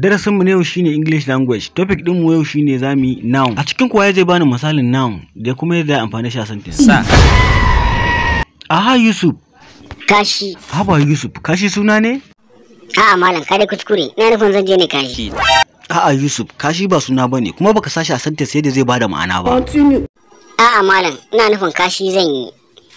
Darasinmu na yau shine English language. Topic ɗinmu yau shine zamu yi noun. A cikin kuwa zai bani misalin noun da kuma yadda amfani shi a sentence. Sa. Aha Yusuf. Kashi. Haba Yusuf, kashi suna ne? A'a malam ka dai kuskure. Ina nufin zan je ne kashi. A'a Yusuf, kashi ba suna bane kuma baka sashi a sentence yadda zai bada ma'ana ba. A'a malam ina nufin kashi zan yi.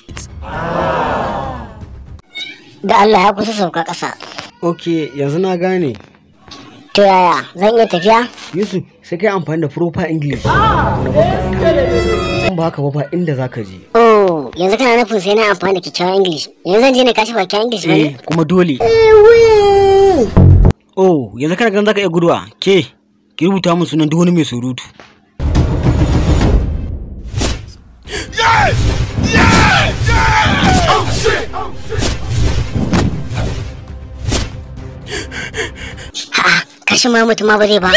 Da Allah ya kusa sauka ƙasa. Ok, yanzu na gane. To yaya zan iya tafiya? Yusuf, sai kai amfani da proper English. Na baka In ba haka ba ba inda zaka je. Oh, yanzu kana nufin sai na amfani da kyakkyawan English. Yanzu zan je ne kashi bakin English ba Eh, ne? kuma dole. Oh, yanzu kana ganin zaka iya guduwa. Ke, ki rubuta min sunan duk wani mai surutu. A'a, kashi ma mutum ma ba zai ba.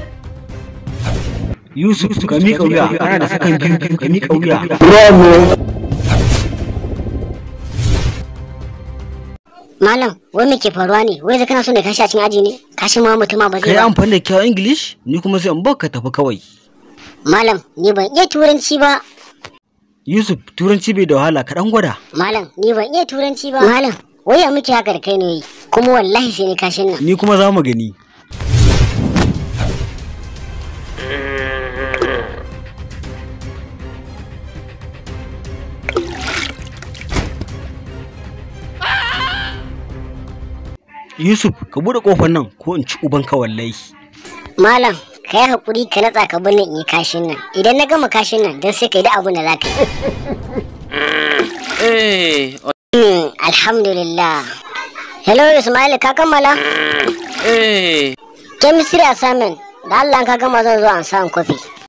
Yusuf, ka miƙa wuya. Kana da sakan biyu, ka miƙa wuya. Malam, wai me ke faruwa ne? Wai zai kana son da kashi a cikin aji ne? Kashi ma mutum ma ba Ka zai yi ba. amfani da kyawun English, ni kuma sai in baka tafi kawai. Malam, ni ban iya turanci ba. Yusuf, turanci bai da wahala, ka ɗan gwada. Malam, ni ban iya turanci ba. Malam, wai ya muke haka da kai ne? Kuma wallahi sai ni kashin nan. Ni kuma za mu gani. Yusuf, ka buɗe ƙofar nan ko in ci ubanka wallahi. Malam, ka yi haƙuri ka natsa ka bar ni in yi kashin nan. Idan na gama kashin nan, don sai ka yi da abin da za ka yi. Eh. Hmm, alhamdulillah. Hello Ismail, ka kammala? Eh. Chemistry assignment. Da Allah ka gama zan zo an samu kofi.